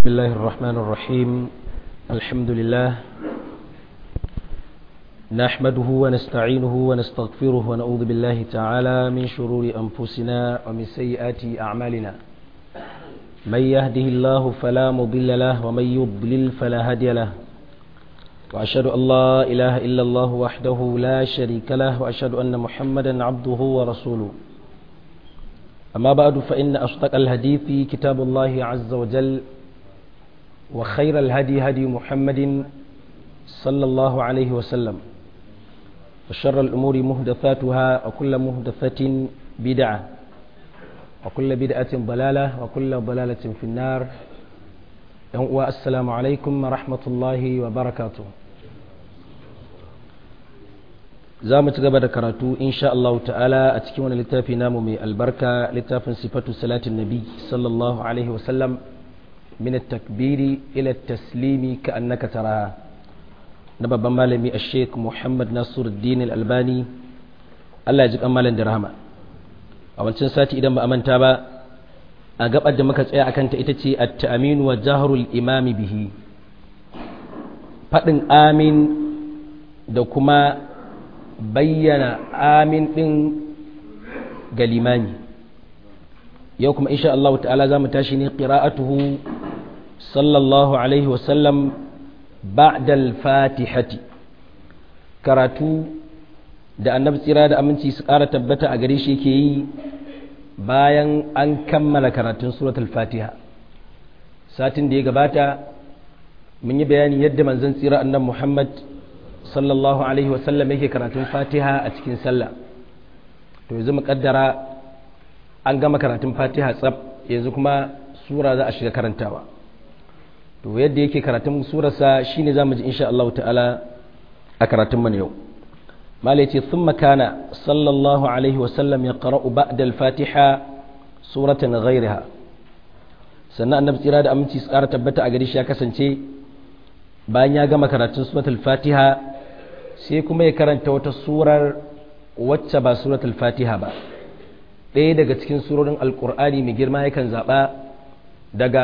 الله الرحمن الرحيم الحمد لله نحمده ونستعينه ونستغفره ونعوذ بالله تعالى من شرور أنفسنا ومن سيئات أعمالنا من يهده الله فلا مضل له ومن يضلل فلا هادي له وأشهد أن لا إله إلا الله وحده لا شريك له وأشهد أن محمدا عبده ورسوله أما بعد فإن أصدق الحديث كتاب الله عز وجل وخير الهدي هدي محمد صلى الله عليه وسلم وشر الأمور مهدثاتها وكل مهدثة بدعة وكل بدعة ضلالة وكل ضلالة في النار والسلام عليكم ورحمة الله وبركاته za mu ci gaba da karatu insha Allah ta'ala a cikin wani littafi namu mai albarka littafin sifatu salatin nabi sallallahu alaihi wasallam min takbiri ila taslimi ka annaka taraha na babban malami a sheik muhammad nasiruddin al-albani Allah ya ji kan malam da rahama a wancan sati idan ba a manta ba a gabar da muka tsaya akan ta ita ce at-ta'minu wa jahrul imami bihi fadin amin da kuma bayyana amin ɗin ga limami yau kuma insha Allah ta'ala za mu tashi ne ƙira'atuhu sallallahu alaihi wasallam ba'dal fatihati karatu da annabi tsira da aminci su ƙara tabbata a gare shi ke yi bayan an kammala karatun suratul fatiha satin da ya gabata mun yi bayani yadda manzon tsira annabi muhammad sallallahu alaihi wasallam yake karatun fatiha a cikin sallah to yanzu mu kaddara an gama karatun fatiha tsab yanzu kuma sura za a shiga karantawa to yadda yake karatun surarsa shine zamu ji insha Allah ta'ala a karatun mu yau mala yace thumma kana sallallahu alaihi wasallam yaqra'u ba'da al-fatiha suratan ghayriha sannan annabi tsira da aminci su ƙara tabbata a gari shi ya kasance bayan ya gama karatun suratul fatiha sai kuma ya karanta wata surar wacce ba suratul fatiha ba ɗaya daga cikin surorin alkur'ani mai girma yakan zaɓa daga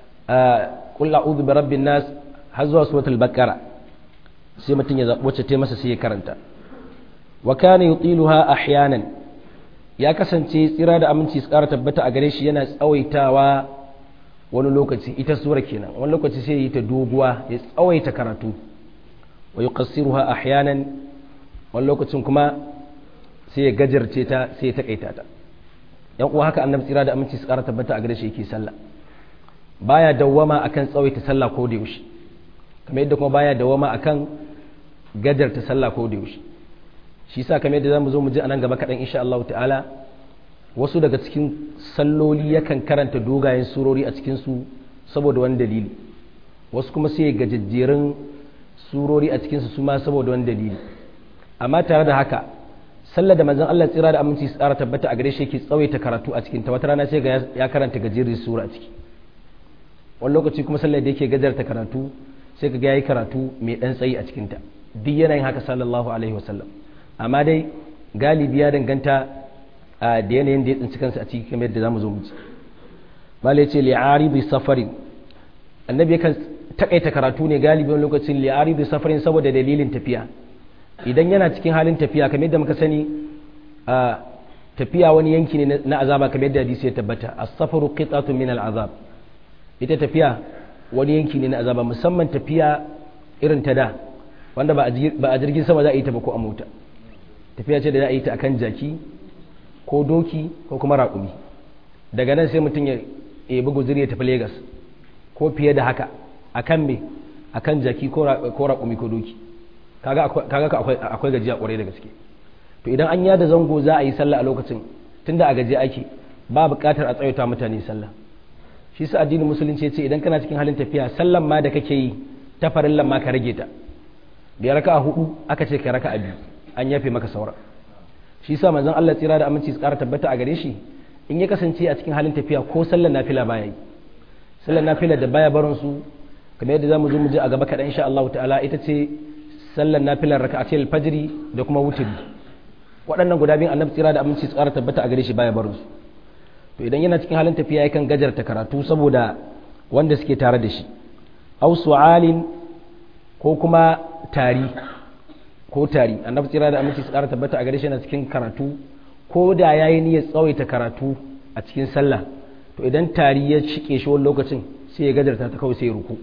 ƙul a'udhu bi rabbin nas har zuwa suratul baqara sai mutum ya zaɓi wacce ta masa sai ya karanta wa kana yutiluha ahyanan ya kasance tsira da aminci su ƙara tabbata a gare shi yana tsawaitawa wani lokaci ita sura kenan wani lokaci sai yi ta doguwa ya tsawaita karatu wa yuqassiruha ahyanan wani lokacin kuma sai ya gajarce ta sai ya takaita ta yan uwa haka annabi tsira da aminci su ƙara tabbata a gare shi yake sallah baya dawwama akan tsawaita sallah ko da yaushe kamar yadda kuma baya dawwama akan gajarta sallah ko da yaushe shi yasa kamar yadda zamu zo mu ji anan gaba kaɗan insha Allah ta'ala wasu daga cikin salloli yakan karanta dogayen surori a cikinsu saboda wani dalili wasu kuma sai gajejjerun surori a cikinsu su ma saboda wani dalili amma tare da haka sallar da manzon Allah tsira da aminci tsara tabbata a gare shi yake tsawaita karatu a cikin ta wata rana sai ga ya karanta gajeriyar sura a ciki wani lokaci kuma sallar da yake gajarta karatu sai ga yayi karatu mai dan tsayi a cikin ta duk yanayin haka sallallahu alaihi wasallam amma dai galibi ya danganta da yanayin da ya tsinci kansa a ciki kamar yadda zamu zo mu ci mala yace li'aridi safarin annabi yakan takaita karatu ne galibi wani lokacin li'aridi safarin saboda dalilin tafiya idan yana cikin halin tafiya kamar yadda muka sani a tafiya wani yanki ne na azaba kamar yadda hadisi ya tabbata as-safaru qit'atun min al-azab ita tafiya wani yanki ne na azaba musamman tafiya irin ta da wanda ba a jirgin sama za a yi ta ba ko a mota tafiya ce da za a yi ta akan jaki ko doki ko kuma raƙumi daga nan sai mutum ya ebi guziri ya tafi Legas ko fiye da haka a kan me a kan jaki ko raƙumi ko doki kaga akwai gajiya ƙwarai da gaske to idan an yada zango za a yi sallah a lokacin tunda a gaji ake ba buƙatar a tsayauta mutane sallah shi sa addinin musulunci ya ce idan kana cikin halin tafiya sallan ma da kake yi ta farillan ma ka rage ta da raka a hudu aka ce ka raka a biyu an yafe maka sauran shi sa manzon Allah tsira da aminci su ƙara tabbata a gare shi in ya kasance a cikin halin tafiya ko sallar nafila baya yi sallar nafila da baya barin su kamar yadda zamu zo mu ji a gaba kaɗan insha Allah ta'ala ita ce sallar nafilar raka'atul fajri da kuma wutri waɗannan guda biyun annabi tsira da aminci su ƙara tabbata a gare shi baya barin su to idan yana cikin halin tafiya yakan gajarta karatu saboda wanda suke tare da shi aw su'alin ko kuma tari ko tari annabi tsira da aminci su ƙara tabbata a gare shi na cikin karatu ko da yayi niyyar tsawaita karatu a cikin sallah to idan tari ya cike shi wani lokacin sai ya gadarta ta kawai sai ya ruku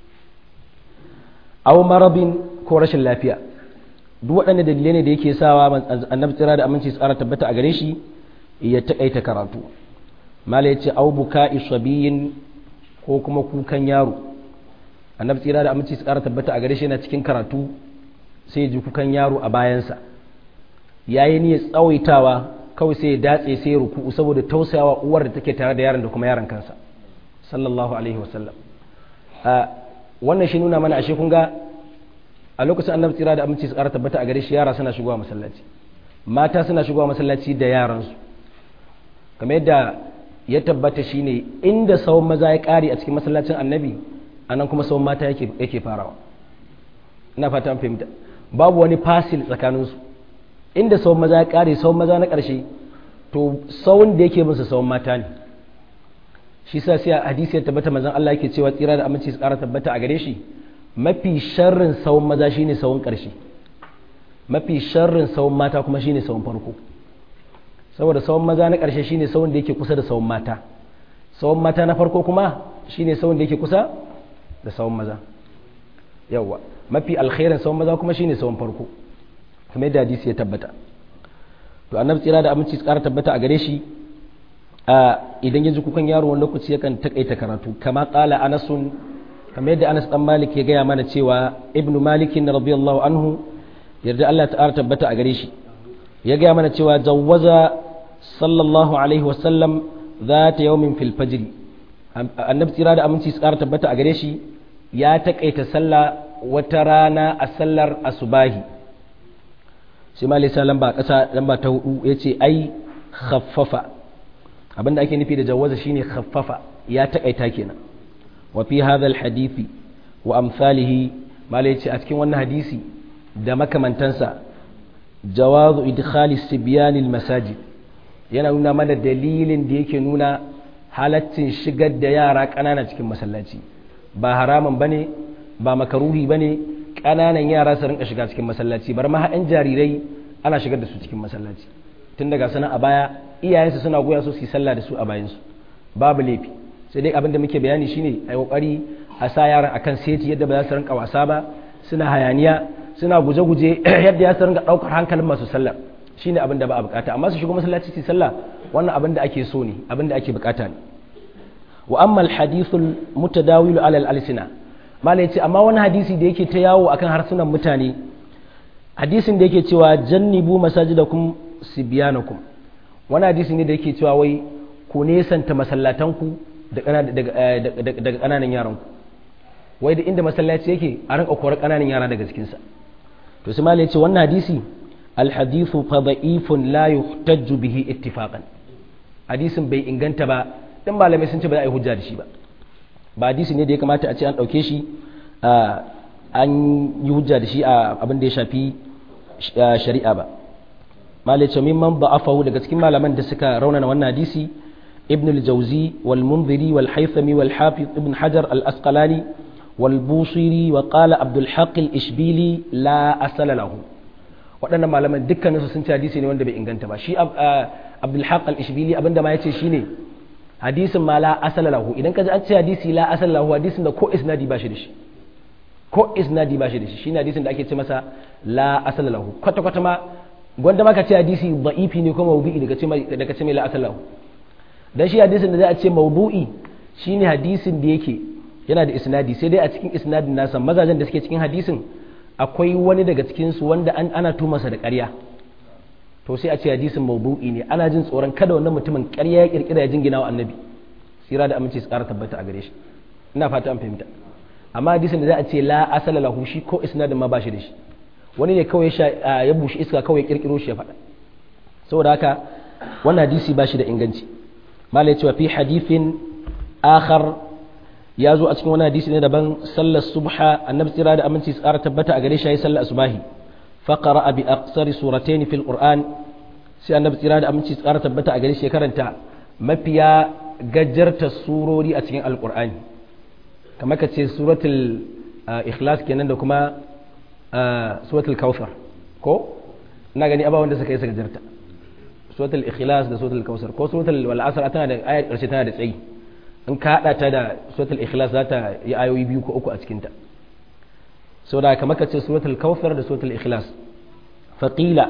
aw marabin ko rashin lafiya duk waɗanne dalilai ne da yake sawa annabi tsira da aminci tsara tabbata a gare shi ya taƙaita karatu mala ya ce au buka isabiyin ko kuma kukan yaro annabi tsira da aminci tsara tabbata a gare shi yana cikin karatu sai ji kukan yaro a bayansa yayi ne tsawaitawa kawai sai ya datse sai ya ruku saboda tausayawa uwar da take tare da yaron da kuma yaron kansa sallallahu alaihi wasallam wannan shi nuna mana ashe kun ga a lokacin annabi tsira da aminci su ƙara tabbata a gare shi yara suna shigowa masallaci mata suna shigowa masallaci da yaransu kamar yadda ya tabbata shine inda sauran maza ya ƙare a cikin masallacin annabi anan kuma sauran mata yake yake farawa ina fata an fahimta babu wani fasil tsakaninsu inda sauran maza ya ƙare sauran maza na ƙarshe to sauran da yake musu sauran mata ne shi sa sai hadisi ya tabbata manzon Allah yake cewa tsira da aminci su ƙara tabbata a gare shi mafi sharrin sawun maza shine sawun ƙarshe mafi sharrin sawun mata kuma shine sawun farko saboda sawun maza na ƙarshe shine sawun da yake kusa da sawun mata sawun mata na farko kuma shine sawun da yake kusa da sawun maza yawa mafi alkhairin sawun maza kuma shine sawun farko kuma yadda hadisi ya tabbata to annabi tsira da aminci su ƙara tabbata a gare shi idan ya ji kukan yaro wani lokaci yakan takaita karatu kama ƙala anasun kamar yadda Anas dan Malik ya gaya mana cewa Ibn Malik radiyallahu anhu yarda Allah ta'ala tabbata a gare shi ya gaya mana cewa jawwaza sallallahu alaihi wa sallam zata yawmin fil fajr annabi tsira da aminci tsara tabbata a gare shi ya takaita sallah wata rana a sallar asubahi sai ma lissa lamba kasa lamba ta hudu yace ai khaffafa abinda ake nufi da jawwaza shine khaffafa ya takaita kenan وفي هذا الحديث وأمثاله ما ليتي أتكين وانا حديثي دمك من تنسى جواز إدخال السبيان المساجد yana nuna mana dalilin da yake nuna halaccin shigar da yara ƙanana cikin masallaci ba haramun bane ba makaruhi bane ƙananan yara su rinka shiga cikin masallaci bar ma haɗin jarirai ana shigar da su cikin masallaci tun daga sana a baya iyayensu suna goya su su yi sallah da su a bayansu babu laifi sai dai abin da muke bayani shine a kokari a sa yaran akan seti yadda ba za su rinka wasa ba suna hayaniya suna guje-guje yadda ya su rinka daukar hankalin masu sallah shine abin da ba a bukata amma su shigo masallaci su sallah wannan abin da ake so ne abin da ake bukata ne wa amma alhadithul mutadawil ala al-alsina malai ce amma wani hadisi da yake ta yawo akan harsunan mutane hadisin da yake cewa jannibu masajidakum sibyanakum wani hadisi ne da yake cewa wai ku nesanta masallatanku daga ƙananan yaranku wai da inda masallaci yake a rinka korar ƙananan yara daga cikinsa to su malai ce wannan hadisi alhadithu fa da'ifun la yuhtajju bihi ittifaqan hadisin bai inganta ba dan malamai sun ce ba za a yi hujja da shi ba ba hadisi ne da ya kamata a ce an ɗauke shi an yi hujja da shi a abin da ya shafi shari'a ba malai ce mimman ba'afahu daga cikin malaman da suka raunana wannan hadisi ابن الجوزي والمنذري والحيثمي والحافظ ابن حجر الأسقلاني والبوصيري وقال عبد الحق الإشبيلي لا أصل له waɗannan malaman dukkaninsu sun ci hadisi ne wanda bai inganta ba shi abdulhaq al-ishbili abinda ma ya ce shine hadisin ma la asala lahu idan ka ji an ce hadisi la asala lahu hadisin da ko isnadi ba shi da shi ko isnadi ba shi da shi shine hadisin da ake ce masa la asala lahu kwata kwata ma gwanda ma ka ce hadisi da'ifi ne ko mawdu'i daga ce daga ce mai la asala lahu dan shi hadisin da za a ce mawdu'i shine hadisin da yake yana da isnadi sai dai a cikin isnadin nasa mazajen da suke cikin hadisin akwai wani daga cikin su wanda an ana tumasa da ƙarya to sai a ce hadisin mawdu'i ne ana jin tsoron kada wannan mutumin ƙarya ya kirkira ya jingina wa annabi sira da aminci su ƙara tabbata a gare shi ina fata an fahimta amma hadisin da za a ce la asala lahu shi ko isnadin ma ba shi da shi wani ne kawai ya bushe iska kawai ya kirkiro shi ya faɗa saboda haka wannan hadisi ba shi da inganci malai cewa fi hadithin akhar ya zo a cikin wani hadisi ne daban sallar subha annabi tsira da aminci tsara tabbata a gare shi yayi sallar asbahi fa qara'a bi aqsari suratayn fil qur'an sai annabi tsira da aminci tsara tabbata a gare shi ya karanta mafiya gajarta surori a cikin alqur'ani kamar ka ce suratul ikhlas kenan da kuma suratul kawthar ko ina gani abawan da suka yi suka jirta suratul ikhlas da suratul kawthar ko suratul wal asr tana da ayat karshe tana da tsayi in ka hada ta da suratul ikhlas za ta yi ayoyi biyu ko uku a cikin ta saboda kamar ka ce suratul kawthar da suratul ikhlas faqila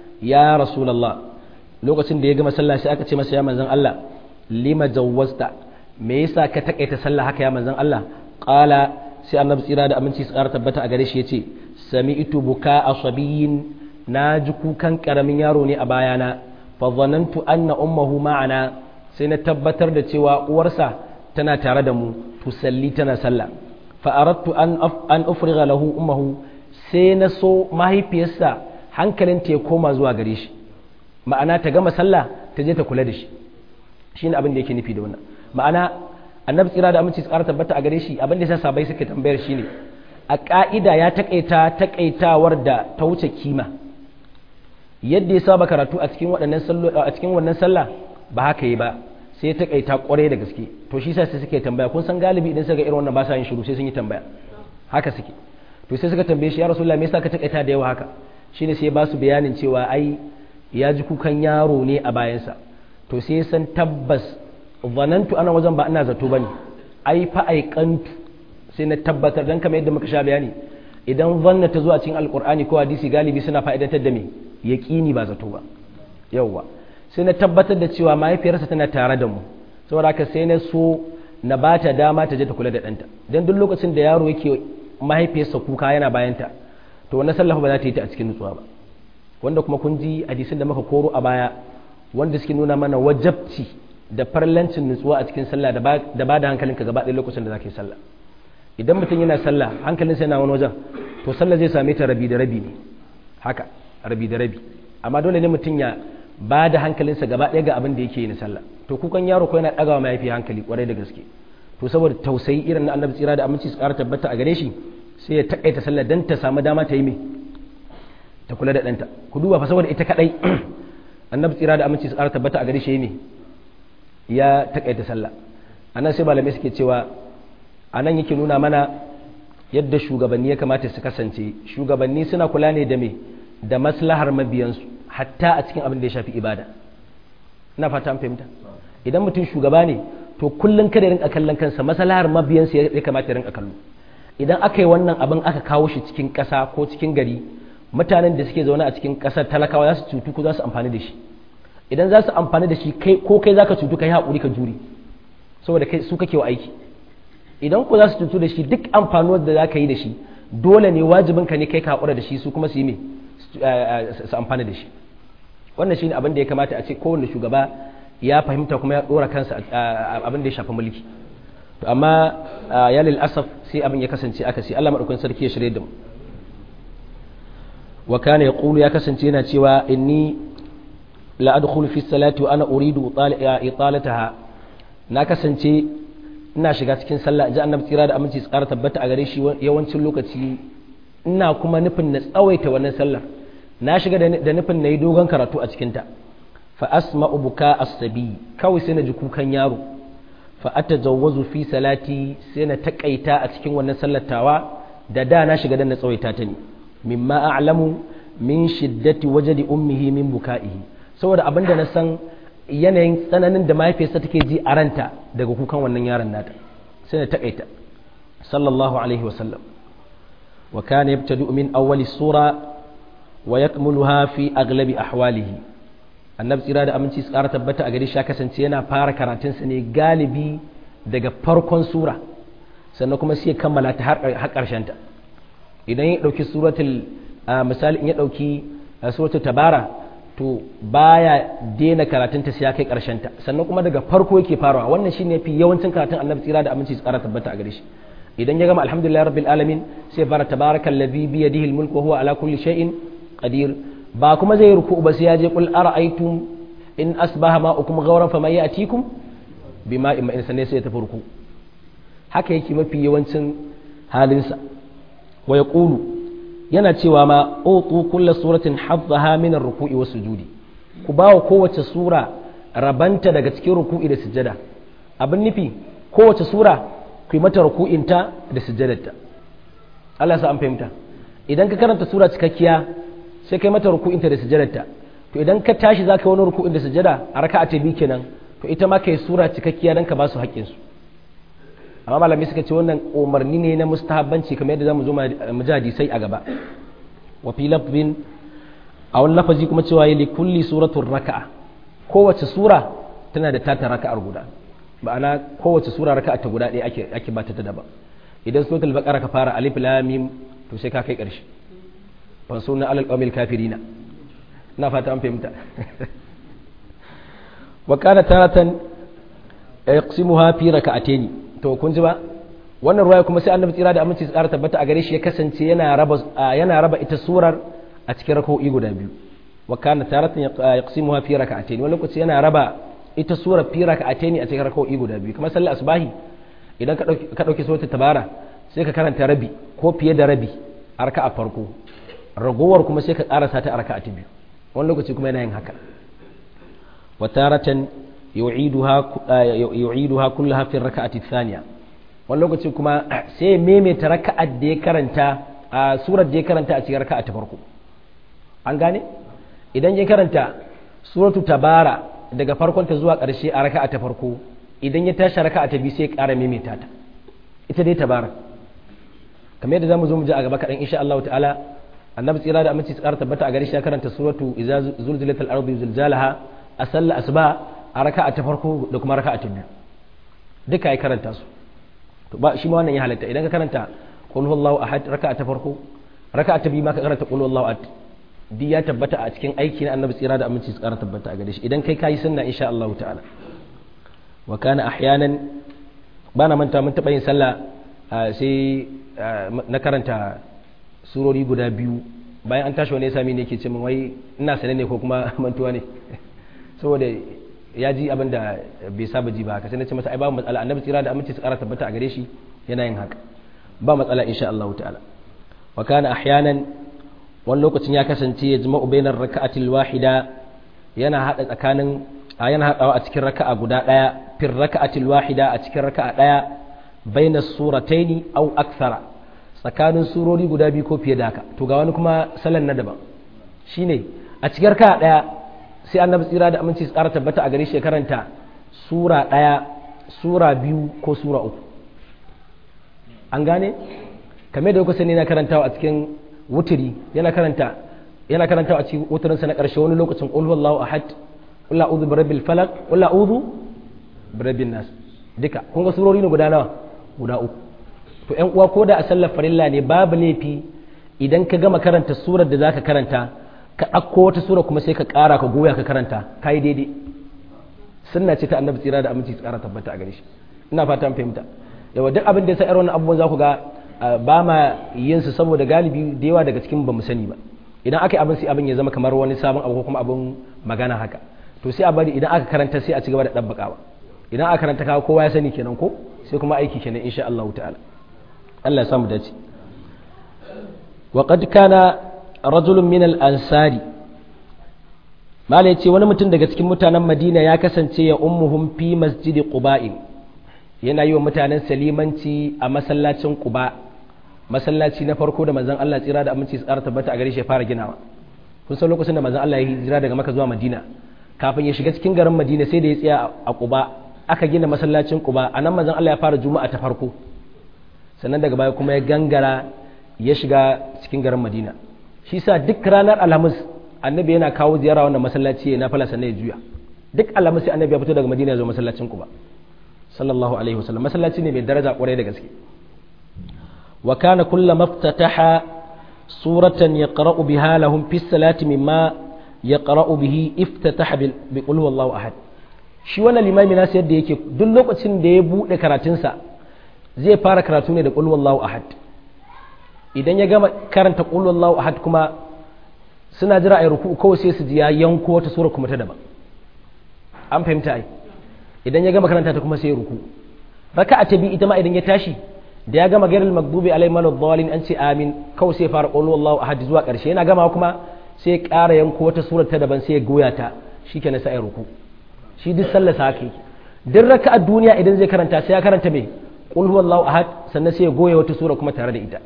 ya rasulullah lokacin da ya gama sallah sai aka ce masa ya manzon Allah lima jawwazta me yasa ka takaita sallah haka ya manzon Allah qala sai annabi tsira da aminci tsara tabbata a gare shi yace sami'tu buka asabiyin na ji kukan karamin yaro ne a bayana fa zanantu anna ummuhu ma'ana sai na tabbatar da cewa uwarsa tana tare da mu tusalli tana sallah fa aradtu an an ufriga lahu ummuhu sai na so mahaifiyarsa hankalinta ya koma zuwa gare shi ma'ana ta gama sallah ta je ta kula da shi shine abin da yake nufi da wannan ma'ana annabi tsira da aminci tsara tabbata a gare shi abin da yasa sabai suke tambayar shi ne a ka'ida ya takaita takaitawar da ta wuce kima yadda ya saba karatu a cikin waɗannan sallo a cikin wannan sallah ba haka yi ba sai ya takaita kwarai da gaske to shi sai suke tambaya kun san galibi idan suka irin wannan ba sa yin shiru sai sun yi tambaya haka suke to sai suka tambaye shi ya rasulullahi me yasa ka takaita da yawa haka shine sai ba su bayanin cewa ai ya ji kukan yaro ne a bayansa to sai san tabbas zanantu ana wajen ba ina zato bane ai fa aikantu sai na tabbatar dan kamar yadda muka sha bayani idan zanna ta zuwa cikin alqur'ani ko hadisi galibi suna fa'idantar da me yaqini ba zato ba yawwa sai na tabbatar da cewa mahaifiyarsa tana tare da mu saboda haka sai na so na bata dama ta je ta kula da ɗanta dan duk lokacin da yaro yake mahaifiyarsa kuka yana bayanta to wannan sallah ba za ta yi ta a cikin nutsuwa ba wanda kuma kun ji hadisin da muka koro a baya wanda suke nuna mana wajabci da farlancin nutsuwa a cikin sallah da ba da hankalinka gaba ɗaya lokacin da za ka yi sallah idan mutum yana sallah hankalinsa yana wani wajen to sallah zai same ta rabi da rabi ne haka rabi da rabi amma dole ne mutum ya ba da hankalinsa gaba ɗaya ga abin da yake yi na sallah to kukan yaro ko yana ɗagawa mahaifi hankali kwarai da gaske to saboda tausayi irin na annabi tsira da aminci su ƙara tabbata a gare shi sai ya taƙaita sallah dan ta samu dama ta yi mai ta kula da ɗanta ku duba fa saboda ita kaɗai annabi tsira da aminci su ƙara tabbata a gare shi ne ya taƙaita sallah anan sai malamai suke cewa anan yake nuna mana yadda shugabanni ya kamata su kasance shugabanni suna kula ne da me da maslahar mabiyansu hatta a cikin abin da ya shafi ibada ina fata an fahimta idan mutum shugaba ne to kullum kada rinka kallon kansa maslahar mabiyansa ya kamata ya rinka kallo idan aka yi wannan abin aka kawo shi cikin ƙasa ko cikin gari mutanen da suke zaune a cikin ƙasar talakawa za su cutu ko za su amfani da shi idan za su amfani da shi kai ko kai zaka cutu kai haƙuri ka jure saboda kai su kake wa aiki idan ko za su cutu da shi duk amfanuwar da za ka yi da shi dole ne wajibin ka ne kai ka haƙura da shi su kuma su yi me su amfani da shi wannan shine abin da ya kamata a ce kowanne shugaba ya fahimta kuma ya ɗora kansa abin da ya shafi mulki to amma ya lil asaf sai abin ya kasance aka sai Allah madaukakin sarki ya shirye da mu wa kana yaqulu ya kasance yana cewa inni la adkhulu fi salati wa ana uridu italataha na kasance ina shiga cikin sallah ji annabi tsira da aminci tsara tabbata a gare shi yawancin lokaci ina kuma nufin na tsawaita wannan sallar na shiga da nufin na yi dogon karatu a cikinta fa asma'u buka as-sabi kawai sai na ji kukan yaro fa atajawwazu fi salati sai na takaita a cikin wannan sallatawa da da na shiga da na tsawaita ta ne mimma a'lamu min shiddati wajdi ummihi min buka'ihi saboda abinda na san yanayin tsananin da mahaifiyarsa take ji a ranta daga kukan wannan yaron nata sai na takaita sallallahu alaihi wasallam wa kana yabtadu min awwali sura wa yakmuluha fi aglabi ahwalihi annabi tsira da aminci su ƙara tabbata a gari shi kasance yana fara karatunsa ne galibi daga farkon sura sannan kuma sai ya kammala ta har ƙarshen ta idan ya ɗauki suratul misali in ya ɗauki suratul tabara to baya daina karatunta sai ya kai ƙarshen ta sannan kuma daga farko yake farawa wannan shine fi yawancin karatun annabi tsira da aminci su ƙara tabbata a gare shi idan ya gama alhamdulillah rabbil alamin sai fara tabarakal ladhi bi yadihi almulku wa huwa ala kulli shay'in qadir ba kuma zai ruku ba sai ya je qul ara'aytum in asbaha ma'ukum ghawran faman ya'tikum bima in sanne sai ya tafi ruku haka yake mafi yawancin halinsa wa yaqulu yana cewa ma utu kulla suratin haddaha min ar-ruku'i was sujudi ku bawa kowace sura rabanta daga cikin ruku'i da sujada abin nufi kowace sura ku yi mata ruku'inta da sujjadarta Allah sa an fahimta idan ka karanta sura cikakkiya sai kai mata ruku'inta da sujjadarta to idan ka tashi za ka wani ruku'in da sujjada a raka'a ta biyu kenan to ita ma kai sura cikakkiya dan ka ba su haƙƙin su amma malamai suka ce wannan umarni ne na mustahabbanci kamar yadda zamu zo mu ji hadisai a gaba wa fi lafzin a wani lafazi kuma cewa yi kulli suratul raka'a kowace sura tana da tata raka'ar guda ma'ana kowace sura raka'a ta guda ɗaya ake ake bata ta daban idan suratul baqara ka fara alif lam mim to sai ka kai ƙarshe fa sunna alal qawmil kafirina ina fata an fahimta wa kana taratan yaqsimuha fi raka'atayn to kun ji ba wannan ruwaya kuma sai annabi tsira da aminci tsara tabbata a gare shi ya kasance yana raba yana raba ita surar a cikin raka'o'i guda biyu wa kana taratan yaqsimuha fi raka'atayn wani lokaci yana raba ita surar fi raka'atayn a cikin raka'o'i guda biyu kamar sallar asbahi idan ka dauki ka dauki suratul tabara sai ka karanta rabi ko fiye da rabi a raka'a farko ragowar kuma sai ka karasa ta a raka'a ta biyu wani lokaci kuma yana yin haka wa taratan yu'iduha yu'iduha kullaha fi raka'ati thaniya wani lokaci kuma sai ya maimaita raka'ar da ya karanta a surar da ya karanta a cikin raka'a ta farko an gane idan ya karanta suratu tabara daga farkon ta zuwa ƙarshe a raka'a ta farko idan ya tashi raka'a ta biyu sai ya ƙara maimaita ta ita dai tabara kamar yadda zamu zo mu ji a gaba kaɗan insha Allah ta'ala annabi tsira da aminci tsara tabbata a gare shi ya karanta suratu idza zulzilatil ardu zilzalaha a sallar asuba a raka'a ta farko da kuma raka'a ta biyu duka ya karanta su to ba shi ma wannan ya halatta idan ka karanta qul huwallahu ahad raka'a ta farko raka'a ta biyu ma ka karanta qul huwallahu ahad duk ya tabbata a cikin aiki na annabi tsira da aminci tsara tabbata a gare shi idan kai kayi sunna insha Allah ta'ala wa kana ahyanan bana manta mun taba yin sallah sai na karanta surori guda biyu bayan an tashi wani ya sami ne ke ce min wai ina sane ne ko kuma mantuwa ne saboda ya ji abin da bai saba ji ba haka sai na ce masa ai babu matsala annabi tsira da aminci su kara tabbata a gare shi yana yin haka ba matsala insha Allah ta'ala wa kana ahyanan wani lokacin ya kasance ya jima'u bainar raka'atil wahida yana hada tsakanin yana hadawa a cikin raka'a guda daya fir raka'atil wahida a cikin raka'a daya bainas surataini aw akthara tsakanin surori guda biyu ko fiye da haka to ga wani kuma salan na daban shine a cikin raka'a daya sai annabi tsira da aminci tsara tabbata a gare shi karanta sura ɗaya sura biyu ko sura uku an gane kamar da kuka sani na karantawa a cikin wuturi yana karanta yana karantawa a cikin wuturinsa na ƙarshe wani lokacin qul huwallahu ahad qul a'udhu birabbil falaq qul a'udhu birabbin nas duka kun ga surori ne guda nawa guda uku to ƴan uwa ko da a sallar farilla ne babu laifi idan ka gama karanta surar da zaka karanta ka ɗauko wata sura kuma sai ka ƙara ka goya ka karanta ka yi daidai sunna ce ta annabi tsira da aminci tsara tabbata a gare shi ina fata an fahimta yawa duk abin da ya sa irin wannan abubuwan za ku ga ba ma yin su saboda galibi da yawa daga cikin ba mu sani ba idan aka yi abin sai abin ya zama kamar wani sabon abu ko kuma abin magana haka to sai a bari idan aka karanta sai a ci gaba da ɗabbakawa idan aka karanta kawo kowa ya sani kenan ko sai kuma aiki kenan insha Allah ta'ala Allah ya samu dace wa qad kana rajulun min al-ansari mala yace wani mutum daga cikin mutanen Madina ya kasance ya ummuhum fi masjidi quba'in yana yi wa mutanen salimanci a masallacin quba masallaci na farko da manzon Allah tsira da aminci tsara tabbata a gare shi ya fara ginawa kun san lokacin da manzon Allah ya hijira daga Makka zuwa Madina kafin ya shiga cikin garin Madina sai da ya tsaya a Quba aka gina masallacin Quba anan manzon Allah ya fara juma'a ta farko sannan daga baya kuma ya gangara ya shiga cikin garin Madina shi sa duk ranar alhamis annabi yana kawo ziyara wannan masallaci ya nafala sannan ya juya duk alhamis sai annabi ya fito daga madina ya zo masallacin ku ba sallallahu alaihi wasallam masallaci ne mai daraja kwarai da gaske wa kana kullu maftataha suratan yaqra'u biha lahum fi salati mimma yaqra'u bihi iftataha bi qul huwallahu ahad shi wannan limami nasu yadda yake duk lokacin da ya bude karatunsa zai fara karatu ne da qul huwallahu ahad idan ya gama karanta qul huwallahu ahad kuma suna jira a ruku kawai sai su ji ya yanko wata sura kuma ta daban an fahimta ai idan ya gama karanta ta kuma sai ya ruku raka'a ta bi ita ma idan ya tashi da ya gama gairul magdubi alaihim waladdallin an ce amin kawai sai ya fara qul huwallahu ahad zuwa karshe yana gama kuma sai ya ƙara yanko wata sura ta daban sai ya goya ta shikenan sai ya ruku shi duk sallar sa haka duk raka'a duniya idan zai karanta sai ya karanta me qul huwallahu ahad sannan sai ya goye wata sura kuma tare da ita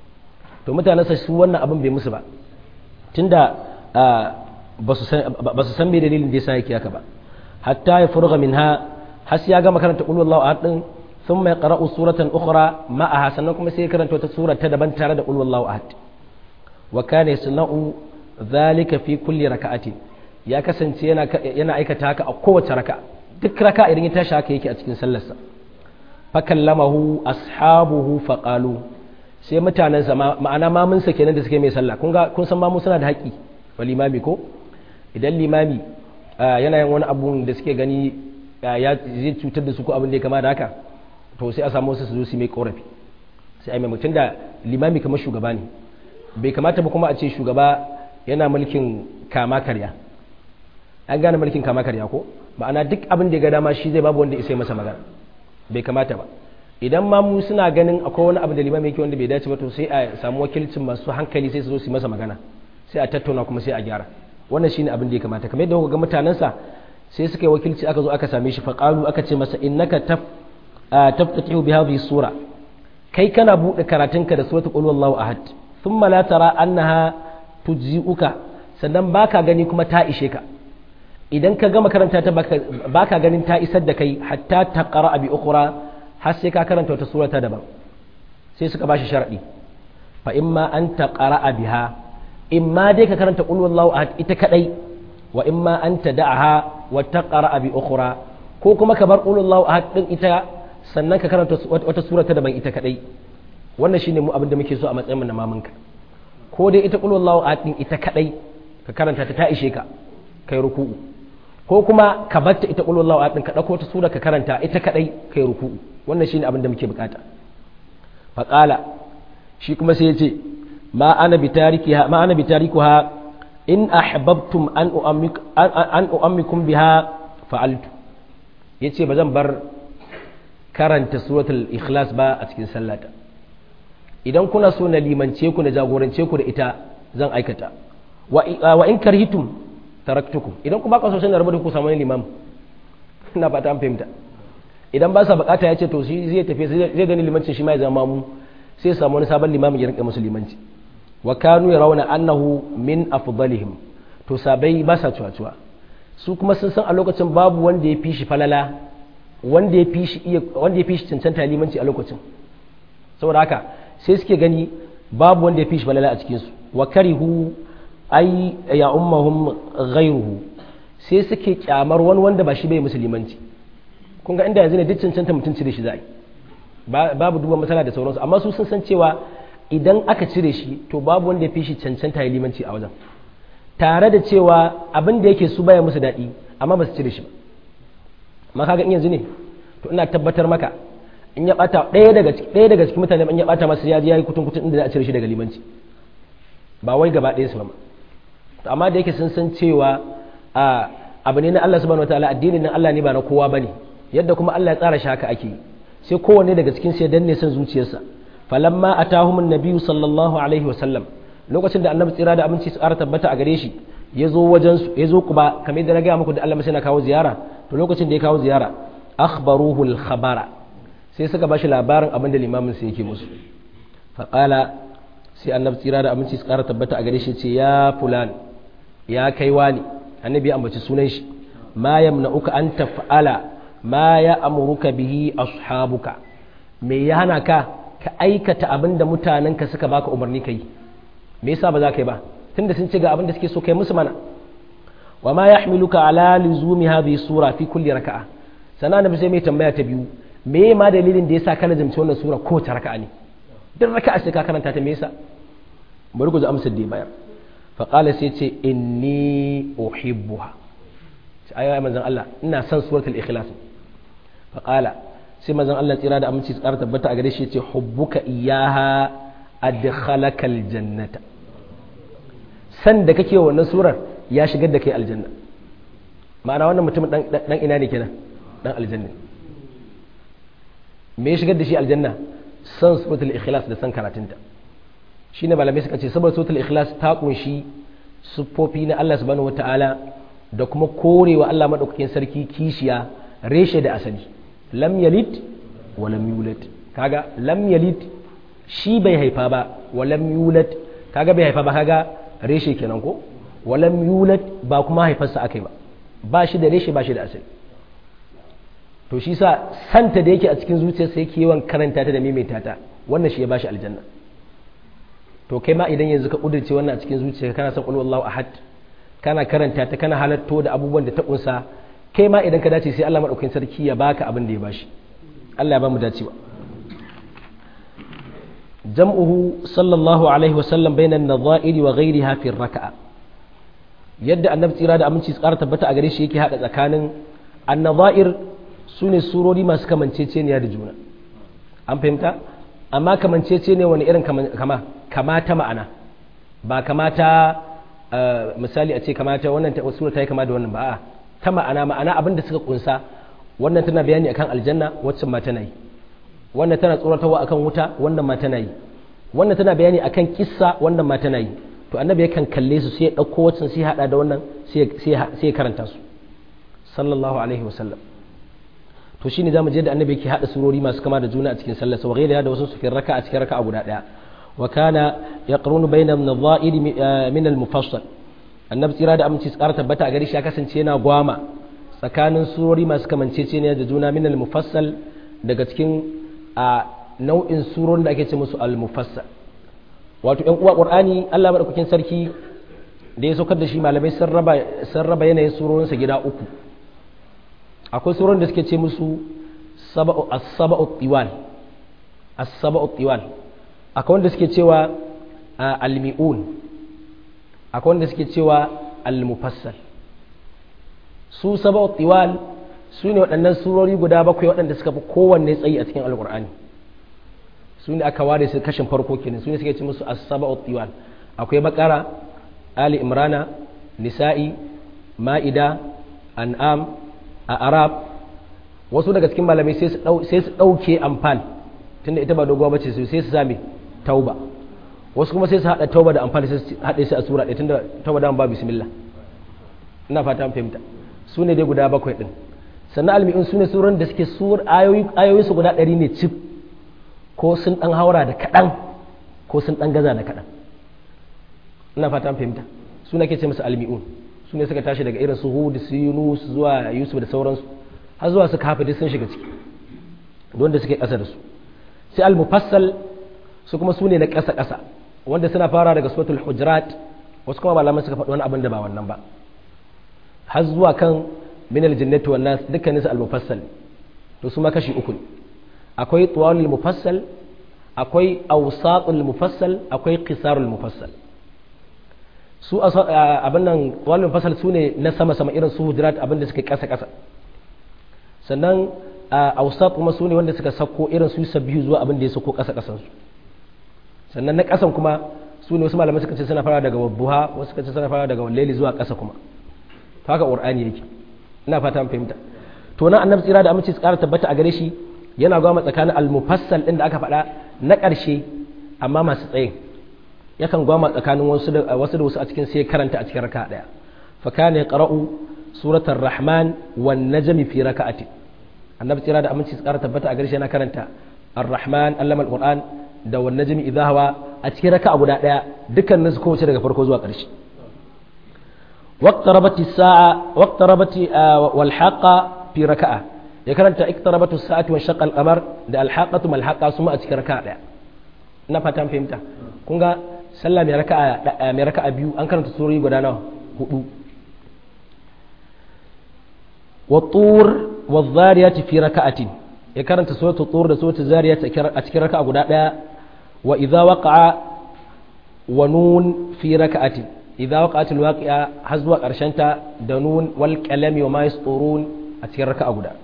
to mutanen sa su wannan abin bai musu ba tunda ba su san me dalilin da yasa yake haka ba hatta ya furga minha har ya gama karanta qul huwallahu ahad din thumma yaqra'u suratan ukhra ma'aha sannan kuma sai ya karanta wata sura ta daban tare da qul huwallahu ahad wa kana yasna'u dhalika fi kulli raka'atin ya kasance yana yana aikata haka a kowace raka duk raka idan ya tashi haka yake a cikin sallarsa fa kallamahu ashabuhu fa qalu sai mutanen sa ma'ana mamun sa kenan da suke mai sallah kun ga kun san mamu suna da haƙi wal limami ko idan limami yana yin wani abu da suke gani ya zai cutar da su ko abin da ya kama da haka to sai a samu wasu su zo su mai korafi sai ai mai mutum da limami kamar shugaba ne bai kamata ba kuma a ce shugaba yana mulkin kama karya an gane mulkin kama karya ko ma'ana duk abin da ya ga dama shi zai babu wanda ya sai masa magana bai kamata ba idan ma mu suna ganin akwai wani abu da limami yake wanda bai dace ba to sai a samu wakilcin masu hankali sai su zo su masa magana sai a tattauna kuma sai a gyara wannan shine abin da ya kamata kamar yadda kuka ga mutanensa sai suka yi wakilci aka zo aka same shi faqalu aka ce masa innaka taf taftatihu bi hadhihi sura kai kana bude karatunka da suratul qul huwallahu ahad thumma la tara annaha tujzi'uka sannan baka gani kuma ta ishe ka idan ka gama karanta ta baka ganin ta isar da kai hatta ta qara bi ukhra har sai ka karanta wata sura ta daban sai suka bashi sharadi fa imma an taqra biha imma dai ka karanta qul huwallahu ahad ita kadai wa imma an tad'aha wa taqra bi ukhra ko kuma ka bar qul huwallahu ahad din ita sannan ka karanta wata sura ta daban ita kadai wannan shine mu abin da muke so a matsayin mu na mamanka ko dai ita qul huwallahu ahad din ita kadai ka karanta ta ta ishe ka kai ruku'u ko kuma ka batta ita qul huwallahu ahad din ka dauko ta sura ka karanta ita kadai kai ruku'u wannan shine abin da muke bukata fa qala shi kuma sai ya ce ma ana bitarikiha ma ana bitarikuha in ahbabtum an uammik an uammikum biha fa'altu yace ba zan bar karanta suratul ikhlas ba a cikin sallata idan kuna so na limance ku na jagorance ku da ita zan aikata wa in karhitum taraktukum idan kuma ka so sai na rabu da ku samu limam ina fata an fahimta idan ba sa bukata ya ce to shi zai tafi zai gani limancin shi ma ya zama mu sai samu wani sabon limamin ya rinka musu limanci wa kanu yarawna annahu min afdalihim to sabai ba sa cuwa su kuma sun san a lokacin babu wanda ya fi shi falala wanda ya fi shi iya wanda ya fi shi cancanta limanci a lokacin saboda haka sai suke gani babu wanda ya fi shi falala a cikin su wa karihu ai ya ummahum ghayruhu sai suke kyamar wani wanda ba shi bai musulmanci kun ga inda yanzu ne duk cancanta mutum cire shi za babu duba matsala da sauransu amma su sun san cewa idan aka cire shi to babu wanda ya fi shi cancanta ya limanci a wajen tare da cewa abin da yake su baya musu daɗi amma ba su cire shi ba amma kaga in yanzu ne to ina tabbatar maka in ya bata ɗaya daga ɗaya daga cikin mutane in ya bata masa ya je yayi kutun kutun inda za a cire shi daga limanci ba wai gaba ɗaya su ba to amma da yake sun san cewa a abu ne na Allah subhanahu wataala addinin nan Allah ne ba na kowa bane yadda kuma Allah ya tsara shi haka ake sai kowanne daga cikin sai danne son zuciyarsa falamma atahum an-nabiyyu sallallahu alaihi wa sallam lokacin da annabi tsira da aminci su ƙara tabbata a gare shi ya zo wajen su ya zo kuba kamar yadda na gaya muku da Allah sai na kawo ziyara to lokacin da ya kawo ziyara akhbaruhu al-khabara sai suka bashi labarin abin da limamin sai yake musu faqala sai annabi tsira da aminci su ƙara tabbata a gare shi ce ya fulan ya kai wani annabi ya ambaci sunan shi ma yamna'uka an taf'ala ma ya amuruka bihi ashabuka me ya hana ka ka aikata abin da mutanenka suka baka umarni kai me yasa ba za ka yi ba tunda sun ce ga abin da suke so kai musu mana wa ma yahmiluka ala luzumi hadhihi sura fi kulli raka'a sana annabi sai mai tambaya ta biyu me ma dalilin da yasa ka lazimci wannan sura ko ta raka'a ne duk raka'a sai ka karanta ta me yasa bari ku ji amsar da bayar fa qala sai ce inni uhibbuha ayi manzon Allah ina son suratul ikhlas fa qala sai manzon Allah tsira da aminci tsara tabbata a gare shi ce hubbuka iyaha adkhalaka aljannata san da kake wannan surar ya shigar da kai aljanna ma'ana wannan mutumin dan ina ne kenan dan aljanna me ya shigar da shi aljanna san suratul ikhlas da san karatunta shine malamai suka ce saboda suratul ikhlas ta kunshi siffofi na Allah subhanahu wataala da kuma korewa Allah madaukakin sarki kishiya reshe da asali lam yalid wa lam yulad kaga lam yalid shi bai haifa ba wa lam yulad kaga bai haifa ba kaga reshe kenan ko wa lam yulad ba kuma haifarsa akai ba ba shi da reshe ba shi da asali to shi sa santa da yake a cikin zuciyarsa yake yawan karanta ta da maimaita ta wannan shi ya bashi aljanna to kai ma idan yanzu ka kudurce wannan a cikin zuciyarka kana son qul wallahu ahad kana karanta ta kana halatto da abubuwan da ta kunsa kai ma idan ka dace sai Allah madaukakin sarki ya baka abin da ya bashi Allah ya ba mu dacewa jam'uhu sallallahu alaihi wa sallam bainan nadha'iri wa ghayriha fi raka'a yadda annabi tsira da aminci tsara tabbata a gare shi yake hada tsakanin annadha'ir sune surori masu kamanceceniya da juna an fahimta amma kamanceceniya wani irin kama kama ta ma'ana ba kamata misali a ce kamata wannan sura ta yi kama da wannan ba a ta ma'ana ma'ana abin da suka kunsa wannan tana bayani akan aljanna waccan ma tana yi wannan tana tsoratarwa akan wuta wannan ma tana yi wannan tana bayani akan kissa wannan ma tana yi to annabi yakan kalle su sai ya dauko waccan sai hada da wannan sai ya karanta su sallallahu alaihi wasallam to shine zamu je da annabi yake hada surori masu kama da juna a cikin sallar sa wa da wasu su fi raka a cikin raka guda daya wa kana yaqrunu bayna an-nadha'ir min al-mufassal annabi tsira da aminci tsara tabbata a gari shi ya kasance yana gwama tsakanin surori masu kamanceceniya da juna min al-mufassal daga cikin a nau'in surorin da ake ce musu al-mufassal wato ƴan uwa qur'ani Allah madaukakin sarki da ya saukar da shi malamai sun raba sun raba yanayin surorin sa gida uku akwai surorin da suke ce musu sab'u as-sab'u tiwal as-sab'u tiwal akwai wanda suke cewa al-mi'un akwai wanda suke cewa al-mufassal su sab'u tiwal su ne waɗannan surori guda bakwai waɗanda suka fi kowanne tsayi a cikin alkur'ani su ne aka ware su kashin farko kenan su ne suke ci musu as-sab'u tiwal akwai bakara ali imrana nisa'i ma'ida an'am a arab wasu daga cikin malamai sai su ɗauke amfan tunda ita ba dogowa bace sai su same tauba wasu kuma sai su haɗa tauba da amfani sai su haɗe su a sura ɗaya tunda tauba da ba bismillah ina fata an fahimta su ne dai guda bakwai ɗin sannan almi'in su ne suran da suke sur ayoyin su guda ɗari ne cif ko sun ɗan haura da kaɗan ko sun ɗan gaza da kaɗan ina fata an fahimta su ne ke ce musu almi'un su ne suka tashi daga irin su hud su yunus zuwa yusuf da sauransu har zuwa su kafa duk sun shiga ciki wanda suke ƙasa da su sai al-mufassal su kuma su ne na ƙasa ƙasa wanda suna fara daga suratul hujurat wasu kuma malaman suka faɗi wani abin da ba wannan ba har zuwa kan min aljannati wan nas dukkanin su al-mufassal to su ma kashi uku ne akwai tuwalul mufassal akwai awsatul mufassal akwai qisarul mufassal su abin nan tuwalul mufassal su ne na sama sama irin su hujurat abin da suke ƙasa ƙasa sannan awsat kuma su ne wanda suka sako irin su sabbihu zuwa abin da ya sako ƙasa ƙasan su sannan na ƙasan kuma su ne wasu malamai suka ce suna fara daga wabbuha wasu suka ce suna fara daga wallaili zuwa ƙasa kuma haka qur'ani yake ina fata an fahimta to nan annabi tsira da aminci tsara tabbata a gare shi yana gwama tsakanin al-mufassal din da aka faɗa na ƙarshe amma masu tsayin yakan gwama tsakanin wasu da wasu da wasu a cikin sai karanta a cikin raka'a daya fa kana yaqra'u suratul rahman wan najmi fi raka'ati annabi tsira da aminci tsara tabbata a gare shi yana karanta ar-rahman allama al-qur'an da wan najmi idha hawa a cikin raka'a guda daya dukkanin su kowace daga farko zuwa ƙarshe واقتربت الساعة واقتربت والحاقة في ركعة يكرنت اقتربت الساعة وانشق القمر ده الحاقة ما الحاقة ثم أتك ركعة ده ina fatan fahimta kun ga sallah mai raka'a mai raka'a biyu an karanta surori guda nawa hudu wa tur wa dhariyati fi raka'atin ya karanta suratul tur da suratul zariyat a cikin raka'a guda daya wa idza waqa'a wa nun fi raka'atin idza waqa'atil waqi'a har zuwa ta da nun wal qalami wa ma yasturun a cikin raka'a guda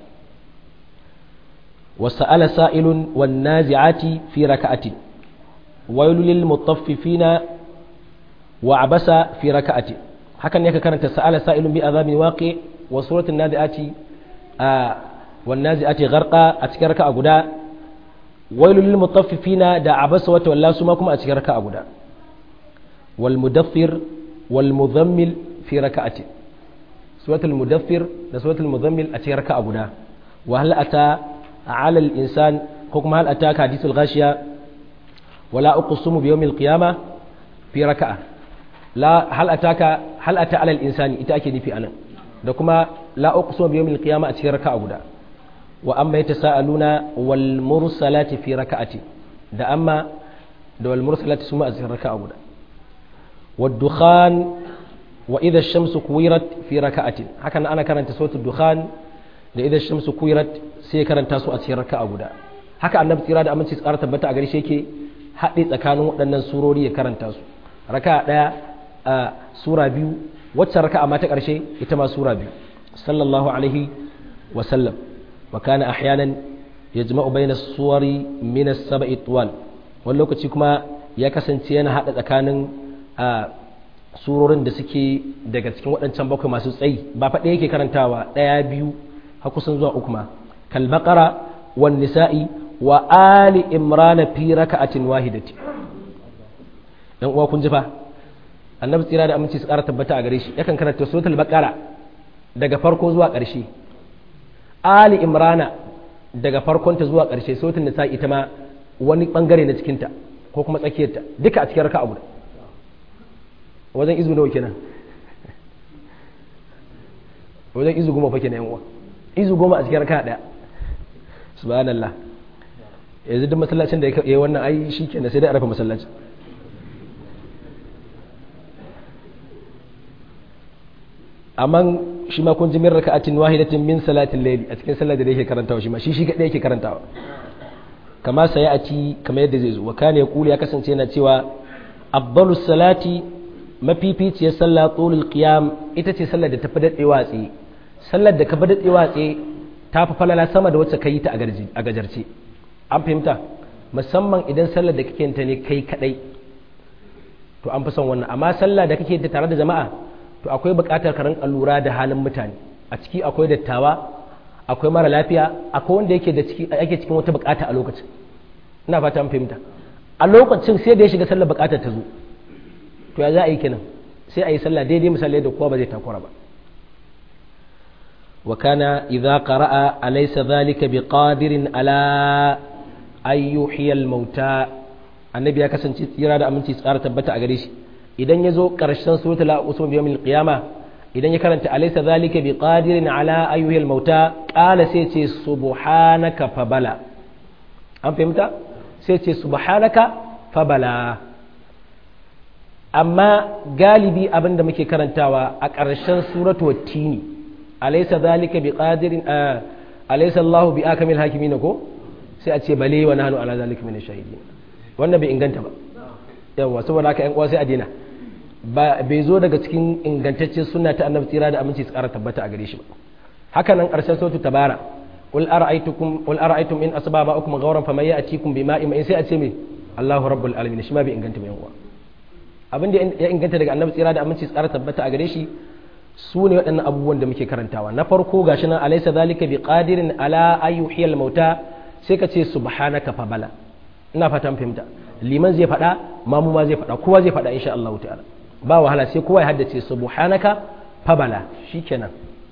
wa sa'ala sa'ilun wan nazi'ati fi raka'atin wailul lil mutaffifina wa abasa fi raka'ati hakan ne ka karanta sa'ala sa'ilun bi azabin waqi wa suratul nazi'ati wan nazi'ati gharqa a cikin raka'a guda wailul lil mutaffifina da abasa wa tawalla su ma kuma a cikin raka'a guda wal mudaffir والمذمل في ركعة سورة المدثر ده سورة المذمل أتي ركعة بنا وهل أتى على الإنسان ko kuma hal ataka hadithul ghashiya wala uqsimu bi yawmil qiyamah fi raka'a la hal ataka hal ata ala al insani ita ake nufi anan da kuma la uqsimu bi yawmil qiyamah a cikin raka'a guda wa amma yatasaaluna wal mursalati fi raka'ati da amma da wal mursalati suma a cikin raka'a guda wad dukhan wa idha ash-shamsu kuwirat fi raka'atin hakan ana karanta suratul dukhan da idha ash-shamsu kuwirat sai karanta su a cikin raka'a guda haka annabi tsira da aminci tsara tabbata a gare shi yake haɗe tsakanin waɗannan surori ya karanta su raka'a ɗaya a sura biyu wacce raka'a ma ta ƙarshe ita ma sura biyu sallallahu alaihi wa sallam wa kana ahyanan yajma'u bayna suwari min as-sab'i tuwal wani lokaci kuma ya kasance yana haɗa tsakanin a surorin da suke daga cikin waɗancan bakwai masu tsayi ba faɗe yake karantawa ɗaya biyu har kusan zuwa uku ma kal baqara wan nisa'i wa ali imrana fi raka'atin wahidati dan uwa kun ji fa annabi tsira da aminci su ƙara tabbata a gare shi yakan karanta suratul baqara daga farko zuwa ƙarshe ali imrana daga farkon ta zuwa ƙarshe suratul nisa ita ma wani bangare na cikin ta ko kuma tsakiyar ta duka a cikin raka'a guda wajen izu nawa kenan wajen izu goma fa kenan yan uwa izu goma a cikin raka'a daya subhanallah yanzu duk masallacin da ya yi wannan ai shi ke sai dai a rafa masallacin amma shi ma kun ji min raka'atin wahidatin min salatin layli a cikin sallar da yake karantawa shi ma shi shi kadai yake karantawa kama sai a ci kamar yadda zai zo wa kana yaqulu ya kasance yana cewa afdalu salati mafificiyar sallah tulul qiyam ita ce sallar da tafi dadewa tsaye sallar da ka fi dadewa tsaye ta fi falala sama da wacce ka yi ta a gajarce an fahimta musamman idan sallar da kake ta ne kai kadai to an fi son wannan amma sallah da kake ta tare da jama'a to akwai buƙatar ka rinka lura da halin mutane a ciki akwai dattawa akwai mara lafiya akwai wanda yake da ciki yake cikin wata buƙata a lokacin ina fata an fahimta a lokacin sai da ya shiga sallar buƙatar ta zo to ya za a yi kenan sai a yi sallah daidai misali da kowa ba zai takura ba وكان إذا قرأ أليس ذلك بقادر على أن يحيي الموتى النبي يكسن تيرا da aminci tsara tabbata a gare shi idan yazo karshen suratul la usum yawmil qiyama idan ya karanta alaysa zalika biqadirin ala ayyuhil mauta qala sai ce subhanaka fabala an fahimta sai ce subhanaka fabala amma galibi abinda muke karantawa a ƙarshen suratul tini alaysa zalika biqadirin alaysa Allahu bi akamil hakimin ko sai a ce bale wa nahnu ala zalika min shahidin wannan bai inganta ba yawa saboda haka ƴan uwa sai a dena ba bai zo daga cikin ingantaccen sunna ta annabi tsira da aminci tsara tabbata a gare shi ba haka nan ƙarshen sautu tabara qul ara'aytukum qul ara'aytum in asba ma'akum ghawran faman ya'tikum bima'in in sai a ce me Allahu rabbul alamin shi ma bai inganta ba yan uwa abin da ya inganta daga annabi tsira da aminci tsara tabbata a gare shi su ne waɗannan abubuwan da muke karantawa na farko gashi nan alaysa zalika biqadirin ala ayyuhiyal mauta sai ka ce subhanaka fa bala ina fatan fahimta liman zai faɗa mamu ma zai faɗa kowa zai faɗa insha Allah ta'ala ba wahala sai kowa ya haddace subhanaka fa bala shikenan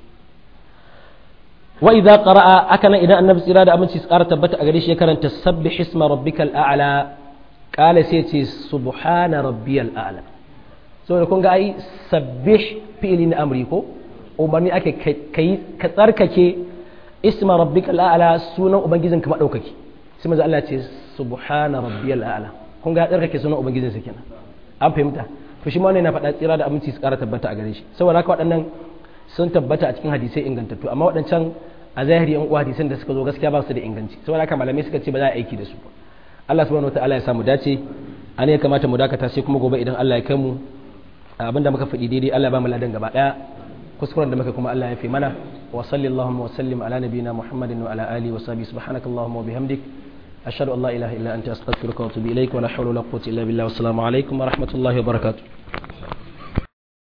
wa idza qara'a akana idan annabi tsira da aminci su ƙara tabbata a gare shi ya karanta sabbih isma rabbikal a'la qala sai ce subhana rabbiyal a'la saboda kun ga ai sabbih fi'li na amri ko umarni ake kai ka tsarkake isma rabbikal a'la sunan ubangijin ka madaukaki sai manzo Allah ce subhana rabbiyal a'la kun ga tsarkake sunan ubangijin sa kenan an fahimta to shi ma wannan yana faɗa tsira da aminci su ƙara tabbata a gare shi saboda haka waɗannan sun tabbata a cikin hadisai ingantattu amma waɗancan a zahiri yan uwa hadisan da suka zo gaskiya ba su da inganci saboda haka malamai suka ce ba za a aiki da su ba Allah subhanahu wataala ya samu dace an ya kamata mu dakata sai kuma gobe idan Allah ya kai mu abinda muka faɗi daidai Allah ba mu ladan gaba daya kuskuren da muka kuma Allah ya fi mana wa sallallahu wa sallim ala nabiyina muhammadin wa ala alihi wa sahbihi subhanakallahumma wa bihamdik ashhadu an la ilaha illa anta astaghfiruka wa atubu ilaik wa la hawla wa la quwwata illa billah wa assalamu alaikum wa rahmatullahi wa barakatuh